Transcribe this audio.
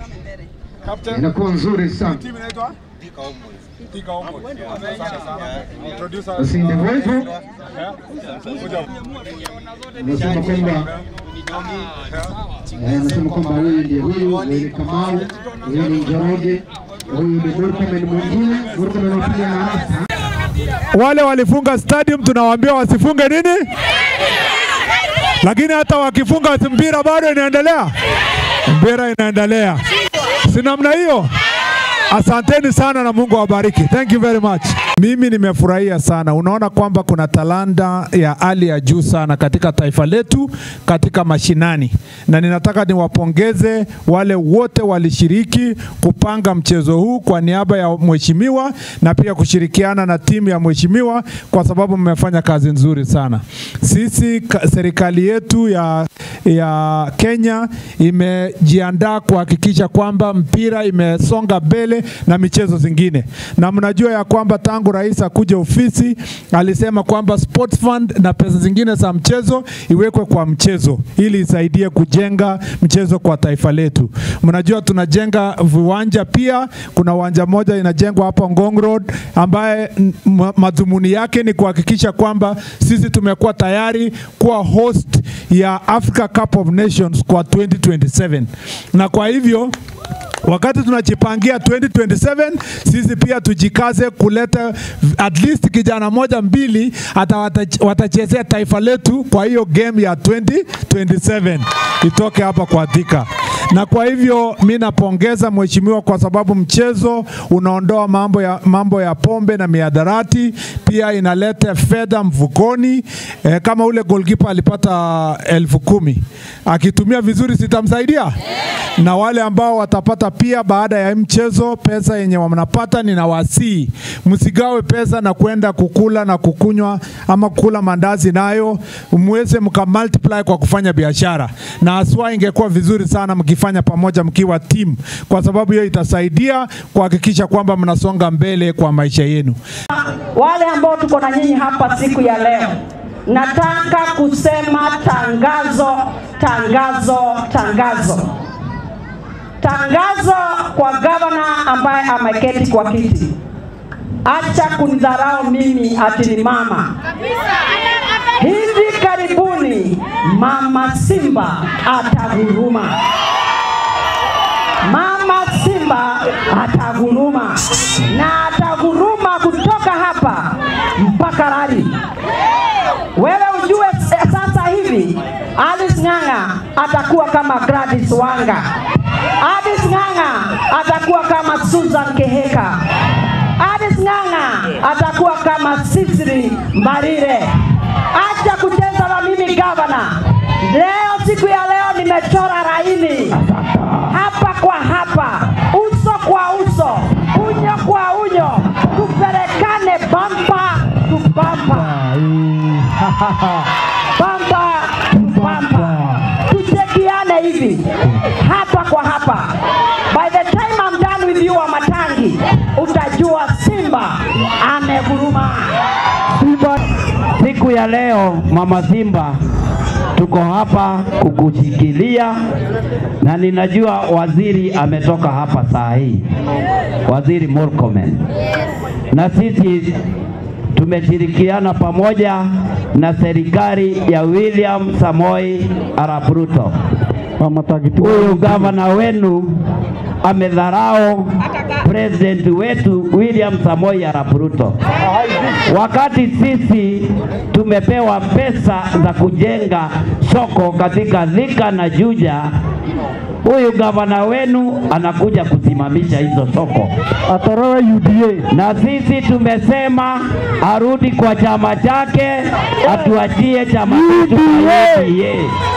inakuwa nzuri sana. Timu inaitwa Thika Homeboys. Asante sana. Producer Basi ndivyo hivyo, eh, kuja nasema kwamba eh, nasema kwamba huyu ndiye huyu, huyu ni Kamau, huyu ni Njoroge, huyu ni Murkomen mwingine, Murkomen anapiga na hasa wale walifunga stadium tunawaambia wasifunge nini, lakini hata wakifunga mpira bado inaendelea, mpira inaendelea, si namna hiyo? Asanteni sana na Mungu awabariki. Thank you very much. Mimi nimefurahia sana. Unaona kwamba kuna talanta ya hali ya juu sana katika taifa letu katika mashinani, na ninataka niwapongeze wale wote walishiriki kupanga mchezo huu kwa niaba ya mheshimiwa na pia kushirikiana na timu ya mheshimiwa, kwa sababu mmefanya kazi nzuri sana. Sisi ka- serikali yetu ya, ya Kenya imejiandaa kuhakikisha kwamba mpira imesonga mbele na michezo zingine, na mnajua ya kwamba tangu rais akuja ofisi alisema kwamba sports fund na pesa zingine za mchezo iwekwe kwa mchezo ili isaidie kujenga mchezo kwa taifa letu. Mnajua tunajenga viwanja pia, kuna uwanja moja inajengwa hapa Ngong Road ambaye mm, ma- madhumuni yake ni kuhakikisha kwamba sisi tumekuwa tayari kuwa host ya Africa Cup of Nations kwa 2027 na kwa hivyo wakati tunajipangia 2027 sisi pia tujikaze kuleta at least kijana moja mbili hata wata- watachezea taifa letu kwa hiyo game ya 2027 itoke hapa kwa Thika. Na kwa hivyo mi napongeza mheshimiwa kwa sababu mchezo unaondoa mambo ya, mambo ya pombe na miadarati, pia inaleta fedha mfukoni. E, kama ule goalkeeper alipata elfu kumi akitumia vizuri sitamsaidia na wale ambao watapata pia baada ya hii mchezo pesa yenye wanapata, ninawasii msigawe pesa na kwenda kukula na kukunywa ama kukula mandazi nayo, mweze mka multiply kwa kufanya biashara, na haswa ingekuwa vizuri sana mkifanya pamoja mkiwa team, kwa sababu hiyo itasaidia kuhakikisha kwamba mnasonga mbele kwa maisha yenu. wale ambao tuko na nyinyi hapa siku ya leo, nataka kusema tangazo, tangazo, tangazo, tangazo kwa gavana ambaye ameketi kwa kiti. Acha kunidharau mimi ati ni mama. Hivi karibuni mama Simba ataguruma. Mama Simba ataguruma na ataguruma kutoka hapa mpaka Rari. Wewe ujue s- sasa hivi Alice Ng'ang'a atakuwa kama Gladys Wanga. Alice Ng'ang'a atakuwa kama Susan Keheka. Alice Ng'ang'a atakuwa kama Sisri Mbarire. Acha kucheza na mimi gavana. Leo siku ya leo nimechora laini hapa kwa hapa, uso kwa uso, unyo kwa unyo, tupelekane bampa tu bampa, bampa tu bampa, tuchekiane hivi hapa kwa hapa. By the time I'm done with you Wamatangi, utajua Simba ameguruma. Simba, siku ya leo Mama Simba, tuko hapa kukushikilia, na ninajua waziri ametoka hapa saa hii, waziri Murkomen, na sisi tumeshirikiana pamoja na serikali ya William Samoi Arap Ruto. Huyu gavana wenu amedharau president wetu William Samoi Arap Ruto, wakati sisi tumepewa pesa za kujenga soko katika Thika na Juja. Huyu gavana wenu anakuja kusimamisha hizo soko, atorowe UDA, na sisi tumesema arudi kwa chama chake, atuachie chama chetu cha UDA.